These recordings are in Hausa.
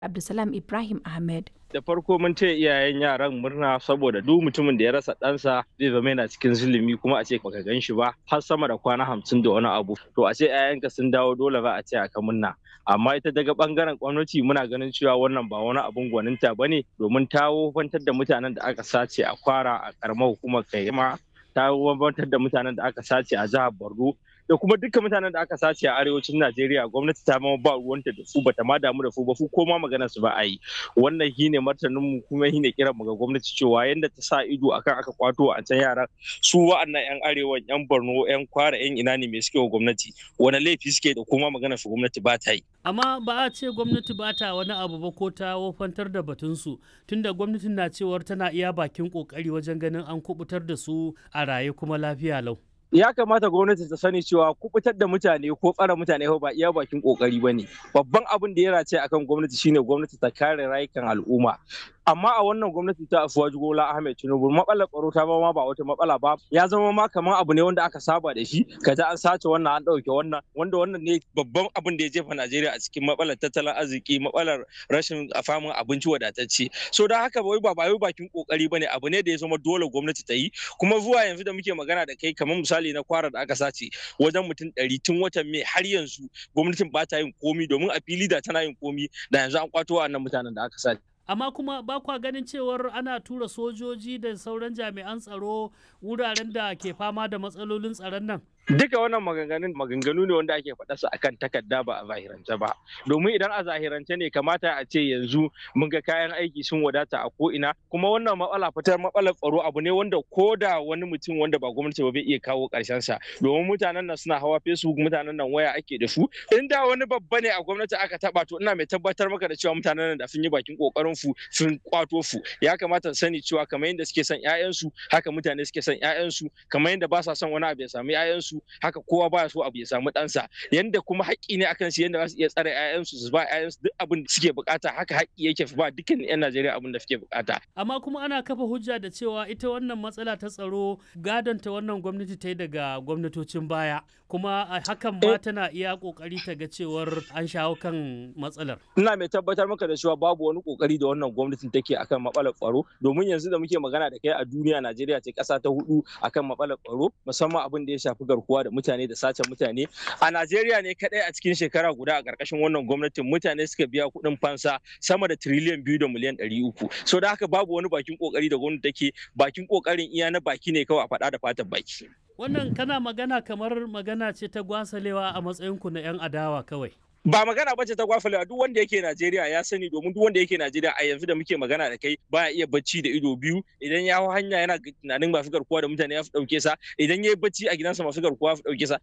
Abdulsalam Ibrahim Ahmed. da farko mun ce iyayen yaran murna saboda duk mutumin da ya rasa ɗansa zai zama yana cikin zulumi kuma a ce baka gan shi ba har sama da kwana hamsin da wani abu to a ce 'ya'yanka sun dawo dole ba a ce aka murna amma ita daga bangaren gwamnati muna ganin cewa wannan ba wani abun gwaninta ba ne domin ta wofantar da mutanen da aka sace a kwara a karamar hukumar kaima ta wofantar da mutanen da aka sace a jihar borno da kuma dukkan mutanen da aka sace a arewacin Najeriya gwamnati ta ma ba ruwanta da su bata ma damu da su ba su ko ma magana su ba a yi wannan shine martanin mu kuma shine kiran mu ga gwamnati cewa yanda ta sa ido akan aka kwato a can yaran su wa'annan yan arewa yan Borno yan Kwara yan ina ne me suke wa gwamnati wani laifi suke da kuma magana su gwamnati ba ta yi amma ba a ce gwamnati ba ta wani abu ba ko ta wofantar da batunsu tunda gwamnatin na cewar tana iya bakin kokari wajen ganin an kubutar da su a raye kuma lafiya lau ya kamata gwamnati ta sani cewa kubutar da mutane ko tsara mutane ba iya bakin kokari ba ne babban abin da ya race akan gwamnati shine gwamnati ta kare rayukan al'umma amma a wannan gwamnati ta afuwa Bola Ahmed Tinubu matsalar tsaro ta ma ba wata matsala ba ya zama ma kamar abu ne wanda aka saba da shi kaza an sace wannan an dauke wannan wanda wannan ne babban abin da ya jefa Najeriya a cikin matsalar tattalin arziki matsalar rashin famin abinci wadatacce so da haka bai ba bai bakin kokari bane abu ne da ya zama dole gwamnati ta yi kuma zuwa yanzu da muke magana da kai kamar misali na kwara da aka sace wajen mutum ɗari tun watan mai har yanzu gwamnatin ba ta yin komi domin a fili da tana yin komi da yanzu an kwato wannan mutanen da aka sace amma kuma ba kwa ganin cewar ana tura sojoji da sauran jami'an tsaro wuraren da ke fama da matsalolin tsaron nan duka wannan maganganun maganganu ne wanda ake faɗa su akan takarda ba a zahirance ba domin idan a zahirance ne kamata a ce yanzu mun ga kayan aiki sun wadata a ko ina kuma wannan matsala fitar matsalar tsaro abu ne wanda ko da wani mutum wanda ba gwamnati ba bai iya kawo ƙarshen sa domin mutanen nan suna hawa facebook mutanen nan waya ake da su in da wani babba ne a gwamnati aka taba to ina mai tabbatar maka da cewa mutanen nan da sun yi bakin kokarin su sun kwato su ya kamata sani cewa kamar yadda suke son ƴaƴansu haka mutane suke son ƴaƴansu kamar yadda ba sa son wani abu ya samu ƴaƴansu haka kowa baya so abu ya samu ɗansa yanda kuma haƙƙi ne akan su yanda za su iya tsare ƴaƴansu su ba ƴaƴansu duk abin da suke bukata haka haƙƙi yake ba dukkan ƴan Najeriya abin da suke bukata amma kuma ana kafa hujja da cewa ita wannan matsala ta tsaro gadon ta wannan gwamnati ta yi daga gwamnatocin baya kuma hakan ma tana iya kokari ta ga cewar an shawo kan matsalar ina mai tabbatar maka da cewa babu wani kokari da wannan gwamnatin take akan matsalar tsaro domin yanzu da muke magana da kai a duniya Najeriya ce ƙasa ta hudu akan matsalar tsaro musamman abin da ya shafi garkuwa da mutane da sace mutane a Najeriya ne kadai a cikin shekara guda a ƙarƙashin wannan gwamnatin mutane suka biya kuɗin fansa sama da tiriliyan biyu da miliyan ɗari uku so da haka babu wani bakin kokari da gwamnati take bakin kokarin iya na baki ne kawai a faɗa da fatan baki wannan kana magana kamar magana ce ta gwasalewa a matsayinku na 'yan adawa kawai ba magana bace ta gwafalewa duk wanda yake Najeriya ya sani domin duk wanda yake Najeriya a yanzu da muke magana da kai baya iya bacci da ido biyu idan ya hau hanya yana tunanin masu garkuwa da mutane ya fi dauke sa idan ya yi bacci a gidansa masu garkuwa fi dauke sa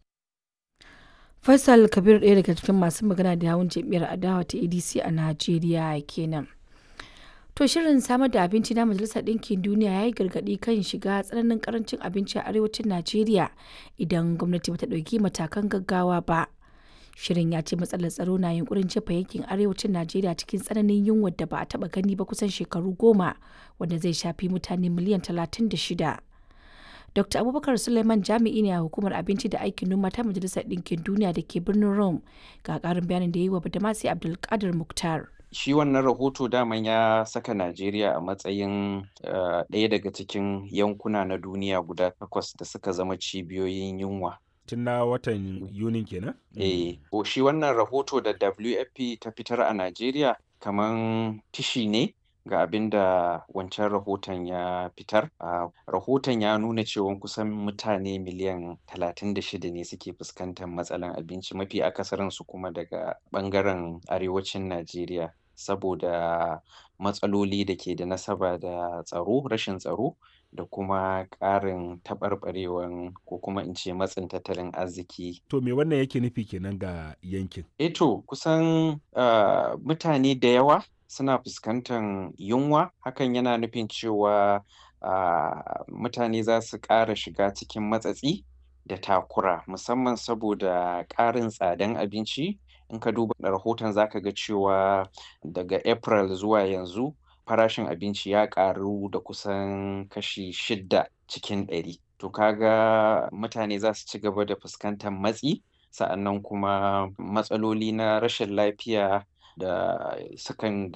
Faisal Kabir ɗaya daga cikin masu magana da yawun jam'iyyar adawa ta ADC a Najeriya kenan. To shirin samar da abinci na Majalisar Ɗinkin Duniya ya yi gargaɗi kan shiga tsananin karancin abinci a arewacin Najeriya idan gwamnati bata ɗauki matakan gaggawa ba. Shirin ya ce matsalar tsaro na yunkurin jefa yankin arewacin Najeriya cikin tsananin yunwar da ba a taɓa gani ba kusan shekaru goma wanda zai shafi mutane miliyan talatin da shida. Dr. Abubakar Suleiman jami'i ne a hukumar abinci da aikin noma ta Majalisar Ɗinkin Duniya da ke birnin Rome ga ƙarin bayanin da ya yi wa Badamasi Abdulkadir Muktar. shi wannan rahoto daman ya saka Najeriya a matsayin ɗaya daga cikin yankuna na duniya guda takwas da suka zama cibiyoyin yunwa. Tun na watan Yunin kenan? Eh, shi wannan rahoto da WFP ta fitar a Najeriya kaman tishi ne ga abin da wancan rahoton ya fitar. Rahoton ya nuna cewa kusan mutane miliyan 36 ne suke fuskantar matsalan abinci mafi akasarinsu kuma daga ɓangaren arewacin Najeriya. saboda matsaloli da ke da nasaba da tsaro rashin tsaro da kuma ƙarin taɓarɓarewan ko kuma in ce matsin tattalin arziki. To me wannan yake nufi kenan ga yankin? Eto kusan uh, mutane da yawa suna fuskantar yunwa hakan yana nufin cewa uh, mutane za su ƙara shiga cikin matsatsi da takura musamman saboda ƙarin tsadan abinci in ka duba rahoton zaka ga cewa daga april zuwa yanzu farashin abinci ya ƙaru da kusan kashi shidda cikin ɗari to kaga mutane za su ci gaba da fuskantar matsi sa'annan kuma matsaloli na rashin lafiya da sukan